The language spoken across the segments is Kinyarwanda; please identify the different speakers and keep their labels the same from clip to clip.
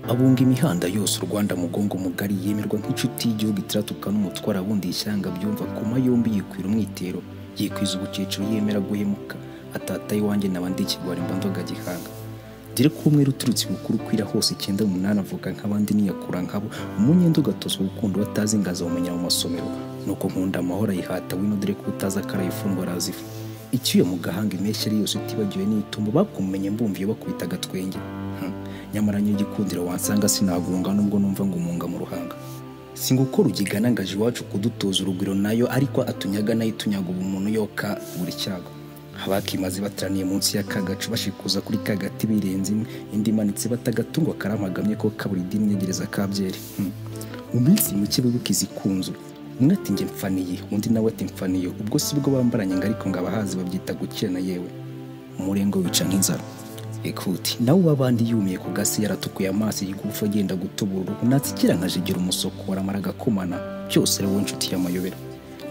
Speaker 1: abunga imihanda yose u Rwanda mugongo mugari yemerwa nk'inshuti y'igihugu itaratuka n'umutwaro abundi ishyanga byumva koma yombi yikwira umwitero yikwiza ubucecuru yemera guhemuka atata iwanjye naba ndikirwara imbandoga gihanga dore ko umwe uturutse gukuru kwira hose icyenda umunani avuga nk'abandi niyakura nkabo umunyenda ugatozwa gukunda batazi ingaza umunya mu masomero nuko nkunda amahoro ayihata wino dore ko utazi akara ifungwa arazifa icyuya mu gahanga impeshyi ari yose utibagiwe n'itumba bakumenye mbumviye bakubita agatwenge Hmm. nyamara nyir'igikundiro wansanga sinagunga nubwo numva ngo umunga mu ruhanga singukora ugigana ngaje iwacu kudutoza urugwiro nayo ariko atunyaga nayo itunyaga ubumuntu yoka buri cyago abakimaze bateraniye munsi y'akagacu bashikuza kuri kagati birenze imwe indi imanitse batagatungo karamagamye ko kabura idini negereza kabyeri Hmm. mu minsi mike bibuka izikunzu umwe ati njye mfaniye undi nawe ati mfaniye ubwo si bwo bambaranye ngo ariko ngo abahazi babyita gukena yewe umurengo wica nk'inzara ekuti nawe w'abandi yumiye ku gasi yaratukuye amaso igigufa agenda gutubura uruhu natsikira nkajigira umusoko waramara agakomana byose ari wowe nshuti y'amayobera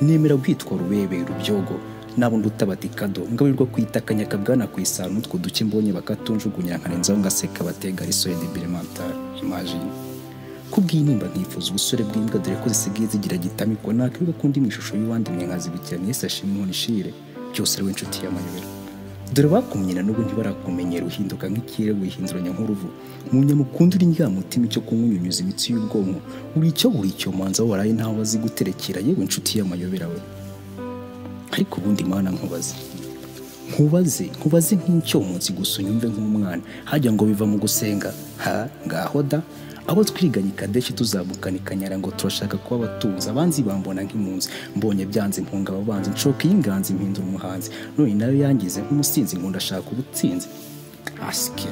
Speaker 1: nemera kwitwa rubebe rubyogo n'abundi utabati kado ngaburirwa kwita akanyaka bwana ku isano utwo duke mbonye bakatunjugunya nkarenzaho ngaseka batega risoyede birimentari imajini kubw'intimba nkifuza ubusore bw'imbwa dore ko zisigaye zigira gitamikwa nakwibuka kundi mu ishusho y'uwandi mwenkazibikirana yesi ashimwe unishire cyose ari we nshuti y'amayobera dore bakumye na n'ubu ntibarakumenyera uhinduka nk'ikirere wihinduranya nk'uruvu mu nyamukunda uri mutima icyo kunywa unyunyuza imitsi y'ubwonko buri icyo buri icyo manza waraye ntawe azi guterekera yewe nshuti y'amayobera we ariko ubundi mana nkubaze nkubaze nkubaze nk'icyomotsi gusa unyumve nk'umwana hajya ngo biva mu gusenga ha ngaho da abo twiganye kadeshi tuzamukana ikanyara ngo turashaka kuba abatunzi abanzi bambona nk'impunzi mbonye byanze impunga ababanzi nshoka iy'inganzi impindura umuhanzi none nayo yangize nk'umusinzi nkunda ashaka ubutsinzi asike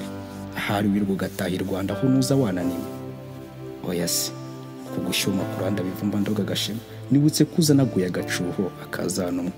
Speaker 1: ahari wirirwa ugataha i rwanda aho nuza wananiwe oya se kugushyuma kuranda bivumba ndoga agashema nibutse ko uzanaguye agacuho akazanumwa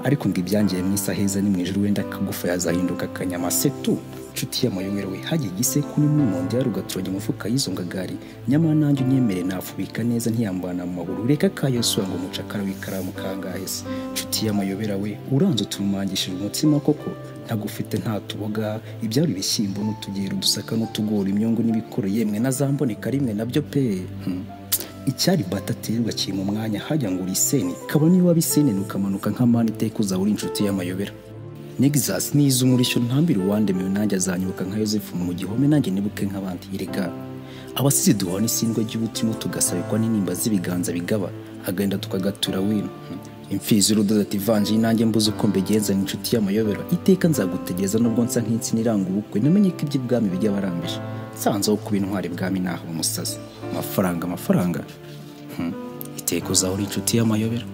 Speaker 1: ariko ngo ibyangiye mu isaha heza ni mu ijoro wenda akagufa yazahinduka akanyamasetu nshuti y'amayobera we hagiye igisekuru n'umunondi yari ugaturage umufuka y'izo ngagari nyamara nanjye unyemere nafubika neza ntiyambana mu maguru reka kayosura ngo umucakara w'ikaramu kangahe se nshuti y'amayobera we uranze utumangishije umutsima koko ntagufite nta tuboga ibyari ibishyimbo n'utugero udusaka n'utugori imyungu n'ibikoro yemwe na za mboneka rimwe nabyo pe Hmm icyari bataterwa kiri mu mwanya hajya ngo uri iseni kabona niba waba iseni ukamanuka nk'amani iteka uzaba uri inshuti y'amayobera nexus niza umurishyo ntambire uwandemewe nanjye azanyuka nka yosefu mu gihome nanjye nibuke nk'abandi erega abasizi duhora n'isindwe ry'ubutima tugasabikwa n'intimba z'ibiganza bigaba agahinda tukagatura wino imfizi y'urudodo ati vanjiri nanjye mbuze uko mbigenza ni inshuti y'amayobera iteka nzagutegereza nubwo nsa nk'insina iranga ubukwe namenye ko iby'ibwami bijya barambije nsanzeho kuba intwari bwami nahaba umusazi amafaranga amafaranga Hmm. iteka uzahora inshuti y'amayobera